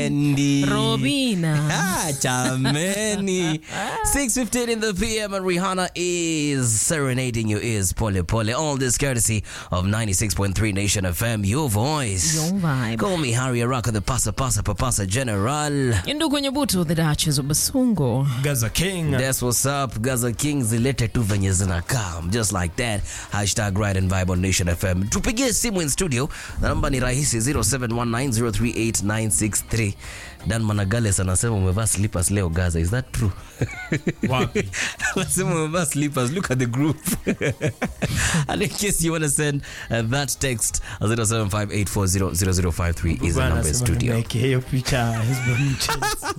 Andy. Robina. Ah, chameni. 6.15 in the PM and Rihanna is serenading your ears, pole pole. All this courtesy of 96.3 Nation FM, your voice. Your vibe. Call me Harry Araka, the pasa pasa papasa general. Ndugu Nyabuto, the Duchess of Basungo. Gaza King. That's what's up. Gaza King zilete tu venye zinakaa. Just like that. Hashtag Ride and Vibe on Nation FM. Tupigie simu in studio. Namba ni rahisi 0719038963. Dan Managales anasema umevaa slippers leo Gaza. Is that true? Wapi? Anasema umevaa slippers. Look at the group. and in case you want to send uh, that text 0758400053 is the number in studio. Nimewekea hiyo picha Hezbollah Chelsea.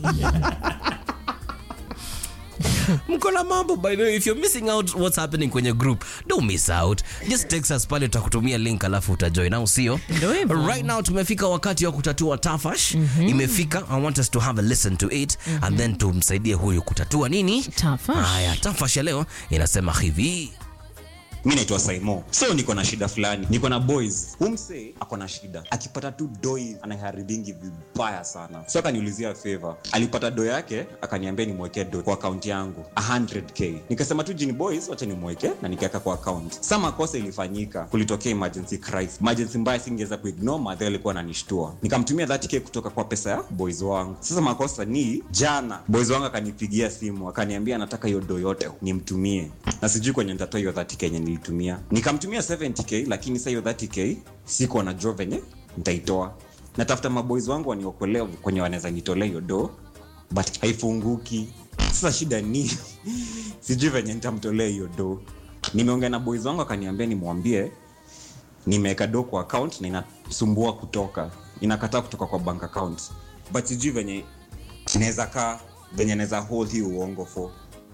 mko na mambo by the way if you're missing out what's happening kwenye group don't miss out just text us pale tutakutumia link alafu utajoin au sio Ndio hivyo. right now tumefika wakati wa kutatua tafash imefika i want us to have a listen to it and then tumsaidie huyu kutatua nini Tafash. haya tafash ya leo inasema hivi mi naitwa saimo so niko na shida fulani niko na boys humse ako na shida akipata tu doi anaharibingi vibaya sana so akaniulizia favor alipata do yake akaniambia nimwekee do kwa akaunti yangu 100k nikasema tu jini boys wacha nimweke na nikaweka kwa account sa makosa ilifanyika kulitokea emergency crisis emergency mbaya singeweza kuignore madhe alikuwa ananishtua nikamtumia 30k kutoka kwa pesa ya boys wangu sasa makosa ni jana boys wangu akanipigia simu akaniambia anataka hiyo do yote nimtumie na sijui kwenye nitatoa hiyo 30k yenye nilitumia nikamtumia 70k lakini sa hiyo 30k siko najua venye nitaitoa natafuta maboys wangu waniokolea kwenye wanaweza nitolea hiyo do but haifunguki sasa shida ni sijui venye nitamtolea hiyo do nimeongea na boys wangu akaniambia nimwambie nimeweka do kwa account na inasumbua kutoka inakataa kutoka kwa bank account but sijui venye inaweza kaa venye naweza hold hii uongo for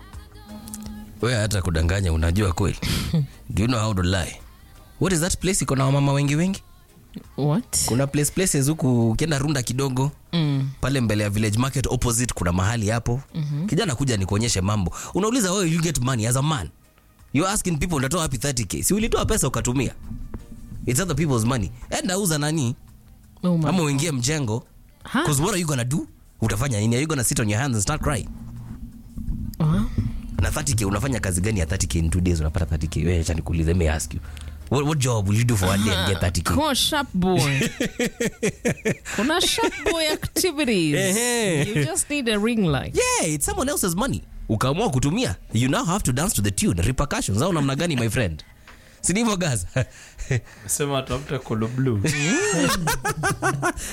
we hata kudanganya unajua kweli do you know how to lie what is that place iko na wamama wengi wengi What? kuna place places huku ukienda runda kidogo Mm. pale mbele ya village market opposite kuna mahali hapo mm-hmm. kijana kuja nikuonyeshe mambo unauliza wewe you get money as a man you asking people unatoa wapi 30k si ulitoa pesa ukatumia it's other people's money enda uza nani Oh my. ama uingie mjengo Ha? cause what are you gonna do utafanya nini are you gonna sit on your hands and start crying Ah. na 30k unafanya kazi gani ya 30k in two days unapata 30k wewe acha nikuulize let me ask you what, what job will you do for one day and get 30k Come on, sharp boy. Kuna sharp boy activities. Ehe. You just need a ring light. yeah it's someone else's money ukaamua kutumia you now have to dance to the tune repercussions au namna gani my friend sinivyo gaza Sema tafuta Colo Blue.